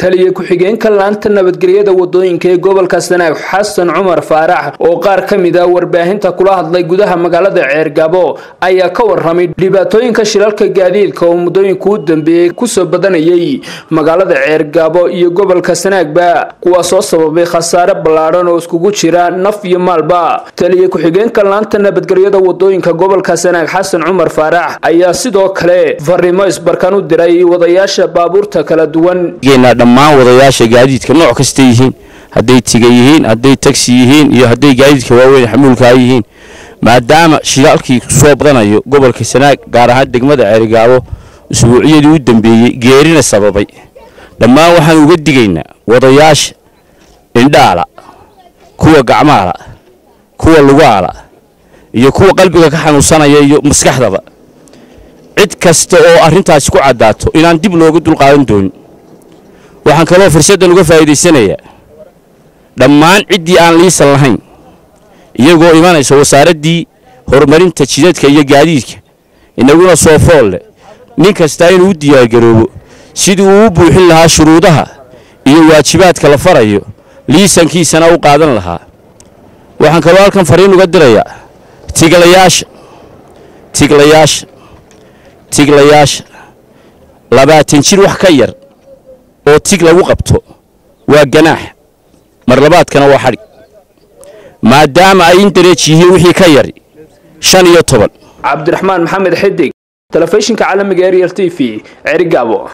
taliya ku-xigeenka laanta nabadgelyada wadooyinka ee gobolka sanaag xasan cumar faarax oo qaar ka mid a warbaahinta kula hadlay gudaha magaalada ceergabo ayaa ka waramay dhibaatooyinka shilalka gaadiidka oo muddooyinka u dambeeyey kusoo badanayay magaalada ceergabo iyo gobolka sanaagba kuwaasoo sababay khasaare ballaadhan oo iskugu jira naf iyo maalba taliya ku-xigeenka laanta nabadgelyada wadooyinka gobolka sanaag xasan cumar faarax ayaa sidoo kale fariimo isbarkan u diray wadayaasha baabuurta kala duwan dhammaan wadayaasha gaadiidka nooc kasta yihiin hadday tiga yihiin hadday tagsi yihiin iyo hadday gaadiidka waaweyn xamuulkaa yihiin maadaama shilaalkii soo badanayo gobolka sanaag gaar ahaan degmada ceerigaabo usbuuciyadii u dambeeyey geerina sababay dhammaan waxaan uga digaynaa wadayaasha indhaala kuwa gacmaala kuwa lugaala iyo kuwa qalbiga ka xanuunsanaya iyo maskaxdaba cid kasta oo arrintaasi ku caddaato inaan dib looga dulqaadan doonin waxaan kaloo fursaddan uga faa'iidaysanayaa dhammaan ciddii aan liisan lahayn iyagoo imanaysa wasaaraddii horumarinta jidadka iyo gaadiidka inaguna soo fool leh nin kastaa inuu u diyaargaroobo sidii uu u buuxin lahaa shuruudaha iyo waajibaadka la farayo liisankiisana u qaadan lahaa waxaan kaloo halkan fariin uga dirayaa tiglayaasha tiglayaasha tiglayaasha labaatan jir wax ka yar oo tig lagu qabto waa ganaax marlabaadkana waa xadhig maadaama ay indareej yihiin wixii ka yari shan iyo toban cabdiraxmaan maxamed xidig telefishinka caalamiga ariel t v cerigabo